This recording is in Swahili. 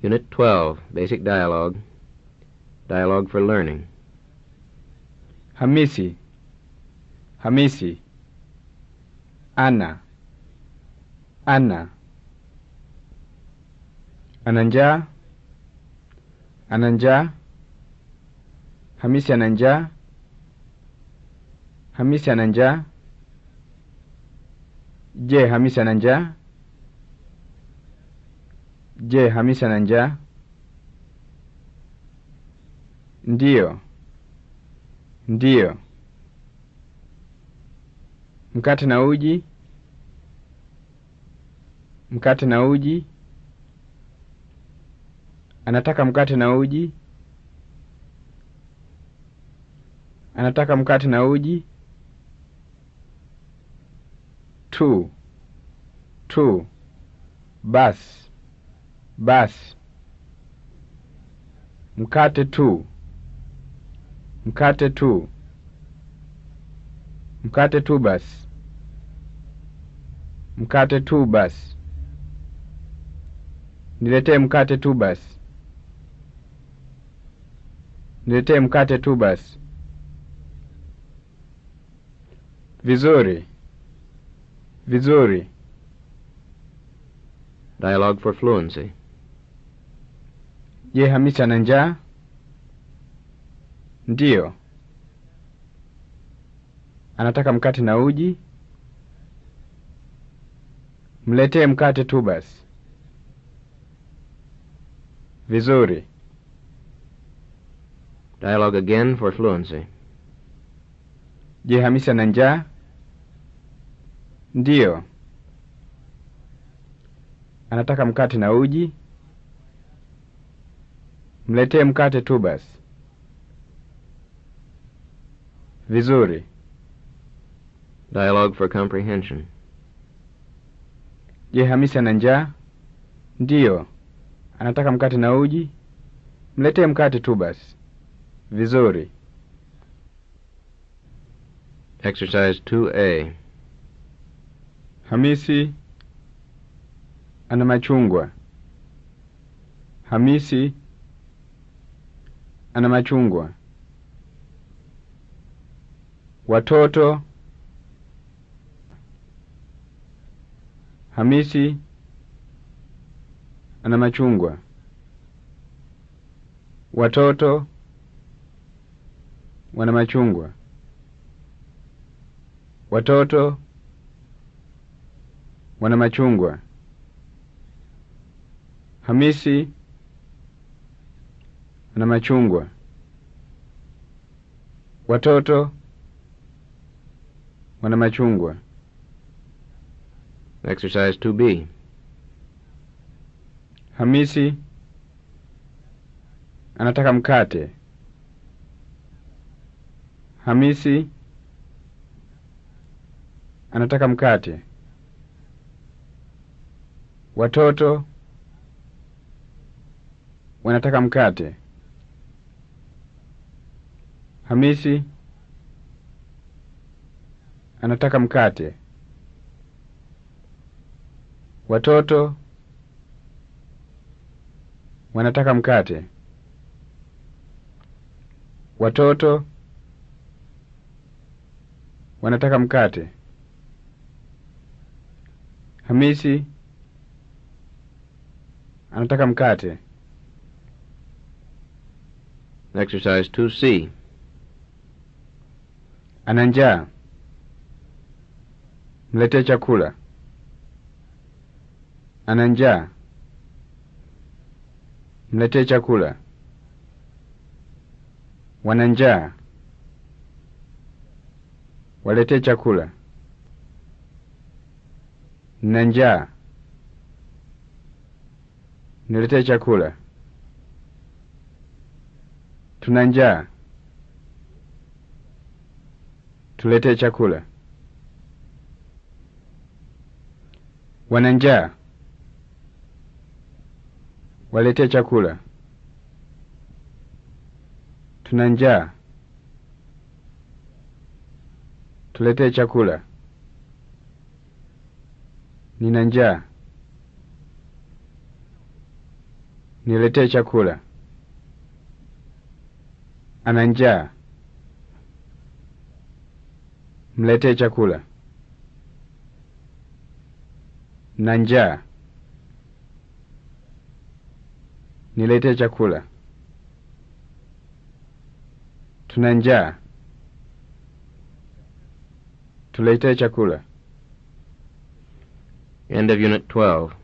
Unit 12, Basic Dialogue. Dialogue for Learning. Hamisi. Hamisi. Ana. Ana. Ana njaa? Ana njaa? Hamisi ana njaa? Hamisi ana njaa? Je, Hamisi ana njaa? Je, Hamisi ana njaa? Ndiyo. Ndiyo. Mkate na uji? Mkate na uji? Anataka mkate na uji? Anataka mkate na uji? Tu. Tu. Bas. Bas. Mkate tu. Mkate tu. Mkate tu basi. Mkate tu basi. Niletee mkate tu basi. Niletee mkate tu basi. Vizuri. Vizuri. Dialogue for Fluency. Je, Hamisi ana njaa? Ndiyo. Anataka mkate na uji? Mletee mkate tu basi. Vizuri. Dialogue again for Fluency. Je, Hamisi ana njaa? Ndiyo. Anataka mkate na uji? Mletee mkate tu basi. Vizuri. Dialogue for Comprehension. Je, Hamisi ana njaa? Ndiyo. Anataka mkate na uji? Mletee mkate tu basi. Vizuri. Exercise 2A. Hamisi ana machungwa. Hamisi ana machungwa. Watoto. Hamisi ana machungwa. Watoto wana machungwa. Watoto wana machungwa. Hamisi ana machungwa. Watoto wana machungwa. Exercise 2B. Hamisi anataka mkate. Hamisi anataka mkate. Watoto wanataka mkate. Hamisi anataka mkate. Watoto wanataka mkate. Watoto wanataka mkate. Hamisi anataka mkate. Exercise 2C. Ana njaa. Mletee chakula. Ana njaa. Mletee chakula. Wana njaa. Waletee chakula. Nina njaa. Niletee chakula. Tuna njaa. Tuletee chakula. Wana njaa. Waletee chakula. Tuna njaa. Tuletee chakula. Nina njaa. Niletee chakula. Ana njaa. Mletee chakula. Na njaa. Niletee chakula. Tuna njaa. Tuletee chakula. End of Unit 12.